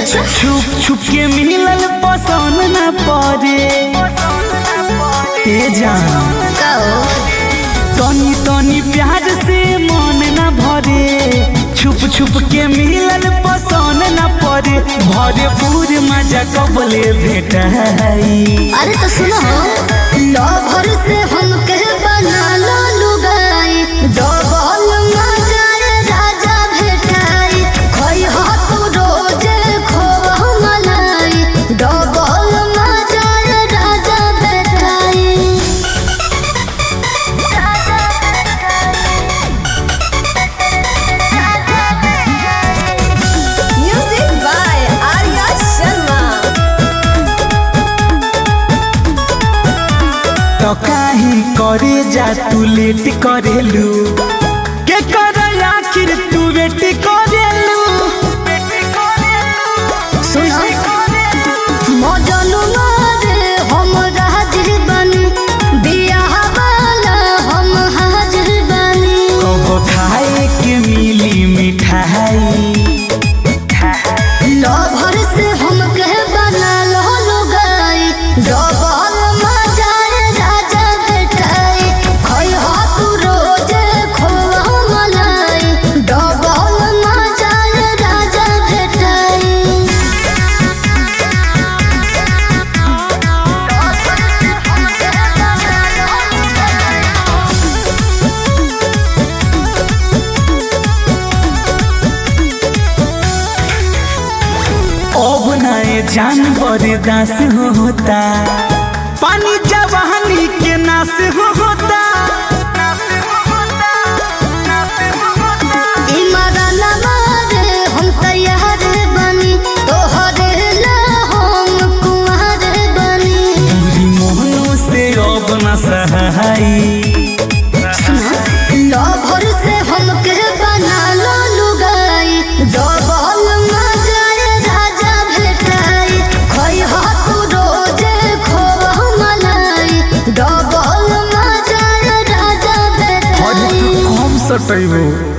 अच्छा छुप छुप के मिलल पसंद न पड़े ए जान का हो तनी तनी प्यार से मन न भरे छुप छुप के मिलल पसंद न पड़े भरे पूर मजा कबले भेट अरे तो सुनो लवर से हम कह बना लो लुगाई डबल मजाए राजा भेटाई खोई हो तू रोजे खोवा मलाई डबल मजाए राजा भेटाई Music by Arya Sharma. तो काहे करे जा तू लेट करेलू के कर आखिर तू वेट करेलू सुनो मजनू मारे हम राजिर बनी बियाह वाला हम हाजिर बनी कब खाए के मिली मिठाई लभर से हम कह बना लो लुगाई डबल मजाए राजा बेटाई खोई हो तू रोजे खोवा मलाई डबल मजाए राजा बेटाई अब नए जानवर दास होता पानी जवानी के नाश होता इमरान मारे हम तैयार बनी तोहरे ला हम कुंवर बनी पूरी मोहनों से अब न सहाई लभर से हम के बना लो लुगाई डबल मजाए राजा भेटाई खोई हो तू रोजे खोवा मलाई डबल मजाए राजा और भेटाई तू कम सटैबो